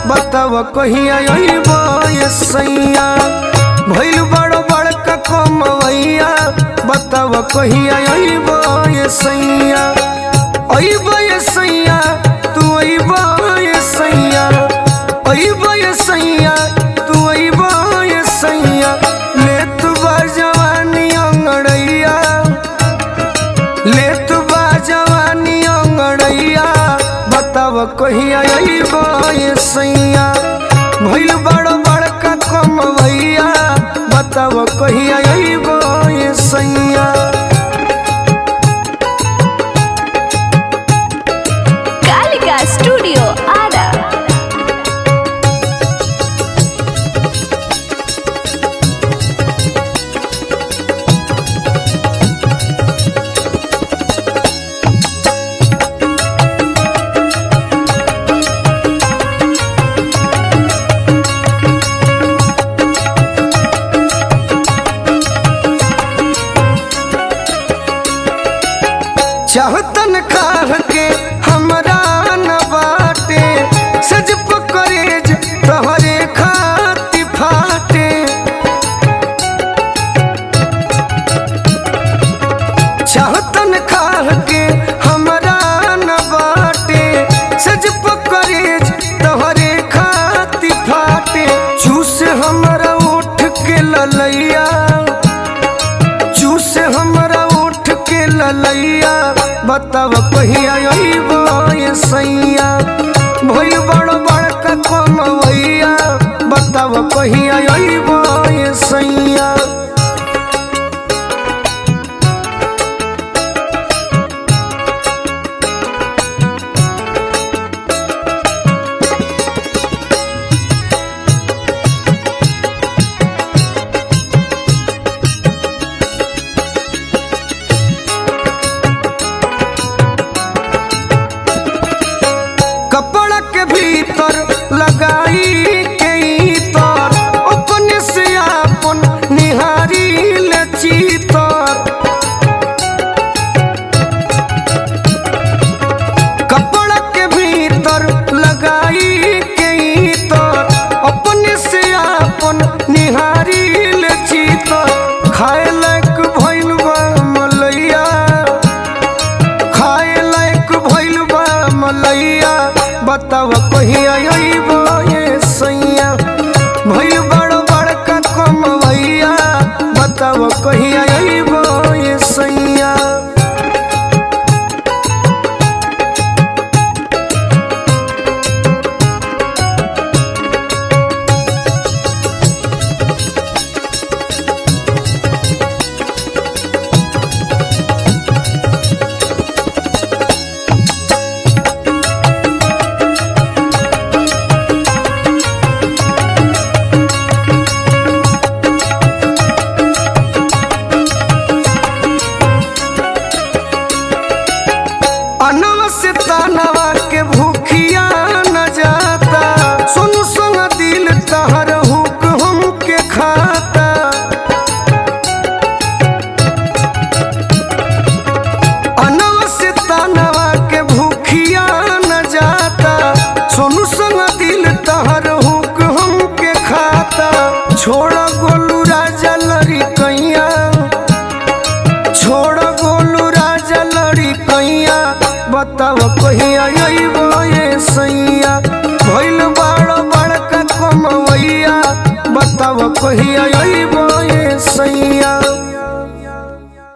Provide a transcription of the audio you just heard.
बताव कहिया अइब ये सैया भइल बड़ बड़का कमवैया बताव कहिया अइब ये सैया अइब ये सैया तू अइब ये सैया अइब ये सैया तू अइब ये सैया ले तू बा जवानी अंगड़ैया ले तू बा जवानी अंगड़ैया बताव कहिया अइब ये सैया भइल बड़ बड़का कमवैया बताव कहिया अइब ये सैया कालिका स्टूडियो आरा चाहतन खाह के हमरा न बाटे सज पकड़ेज तोहरे खाती फाटे चाहतन खाह के हमरा न बाटे सज पकड़ेज तोहरे खाती फाटे चूस हमरा उठ के ललैया चूस हमरा उठ के ललैया बताव कहिया अइब ये सैया भइल बड़ बड़का कमवैया बताव कहिया अइब ये सैया कपड़ा के भीतर लगाई के तर अपने से आपन निहारी ले चीतर कपड़ा के भीतर लगाई के तर अपने से आपन निहारी ले चीतर खाए लायक भइल बा मलैया खाए लायक भइल बा मलैया बताव कहिया अइब ये सैया भइल बड़ बड़का कमवैया बताव कहिया अइब ये सैया अनवा से तानवा के भूखिया न जाता सुन सुन दिल तहर हुक हम के खाता अनवा से तानवा के भूखिया न जाता सुन सुन दिल तहर हुक हम के खाता छोड़ गोलू राजा लड़ी कैया छोड़ गोलू राजा लड़ी कैया बताव कहिया अइब ये सैया भइल बड़ बड़का कमवैया बताव कहिया